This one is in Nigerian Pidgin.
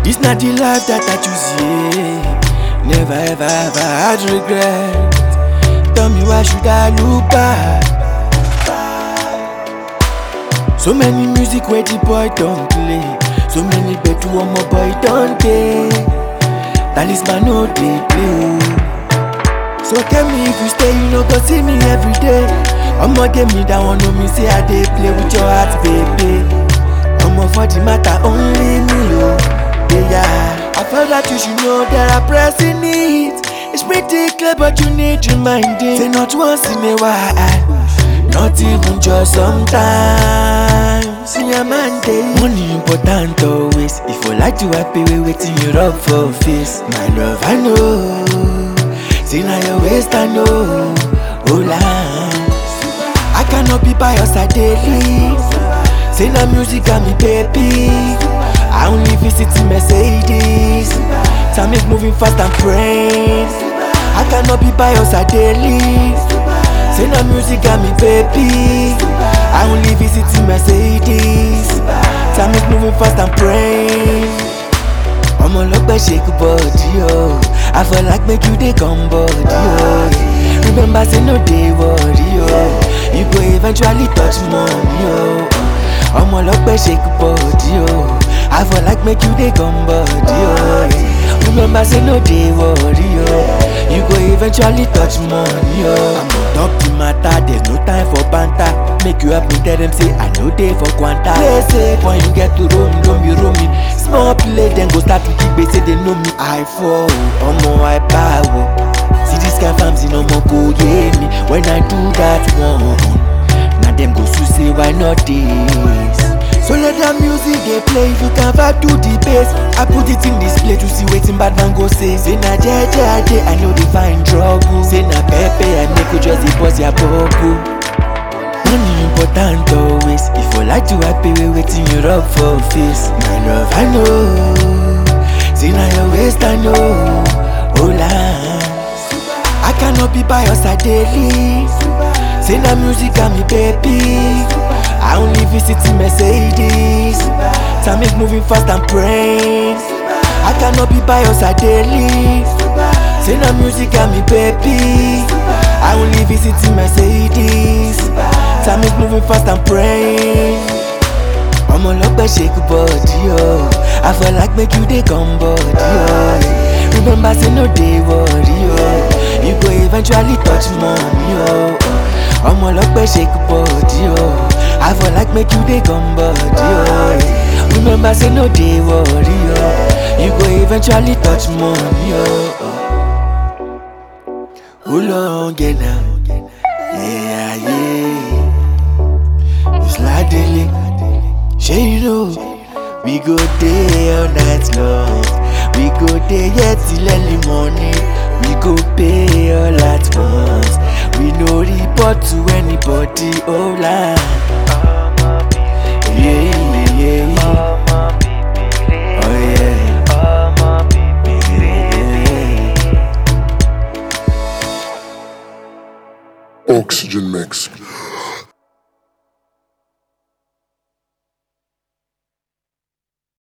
This not the life that I choose, yeah. Never ever ever had regret. Tell me why should I look back? So many music where the boy don't play. So many bedu one more boy don't play. Talisman no dey play. oh. So tell me if you stay, you no go see me every day. I'ma give me that one, know me say I dey play with your heart, baby. I'ma for the matter only me, oh. Yeah, yeah. I felt that you should know that I pressing it. It's pretty clear, but you need reminding. Say not once in a while, not even just sometimes. See a man day. Money important always. If you like to happy, we waiting you rub for face. My love, I know. See now your waist, I know. Hold on. I cannot be by your side daily. Say now music got me baby. I only visit in Mercedes. Time is moving fast and praying. I cannot be by your side daily. Say now music got me baby. I only visit in Mercedes. Time is moving fast and praying. ọmọ ọlọpẹ shake body o i feel like make you dey come body o remember say no dey worry o you go eventually touch money o ọmọ ọlọpẹ shake body o i feel like make you dey come body o remember say no dey worry o you go eventually touch money o. i'm on top the matter there's no time for banter make you help me tell them say i no dey for kwanta. play safe when you get to roam don't be roaming small play dem go start to kick say they know me. i fall ọmọ i power see this kind farms in ọmọ kò yé mi when i do that one na dem go sue say why not this. So let that music dey play if you can vibe to the bass. I put it in display to see wetin bad man go say. Say na jeje I dey, I no dey find trouble. Say na pepe I make you just dey bust your bubble. Money important always. If you like to happy, we waiting you rub for face. My love, I know. See now your waist, I know. Hold on. I cannot be by your side daily. Say now music got me baby. I only visit in Mercedes. Time is moving fast and praying. I cannot be by your side daily. Say now music got me baby. I only visit in Mercedes. Time is moving fast and praying. ọmọ ọlọpẹ shake body o i feel like make you dey come body o remember say no dey worry o you go eventually touch money o ọmọ ọlọpẹ shake body o i feel like make you dey come body o remember say no dey worry o you go eventually touch money o. Hold on, get now. Yeah, yeah. It's like daily. Shey you know we go dey all night long we go dey here till early morning we go pay all at once we no report to anybody hold on yeah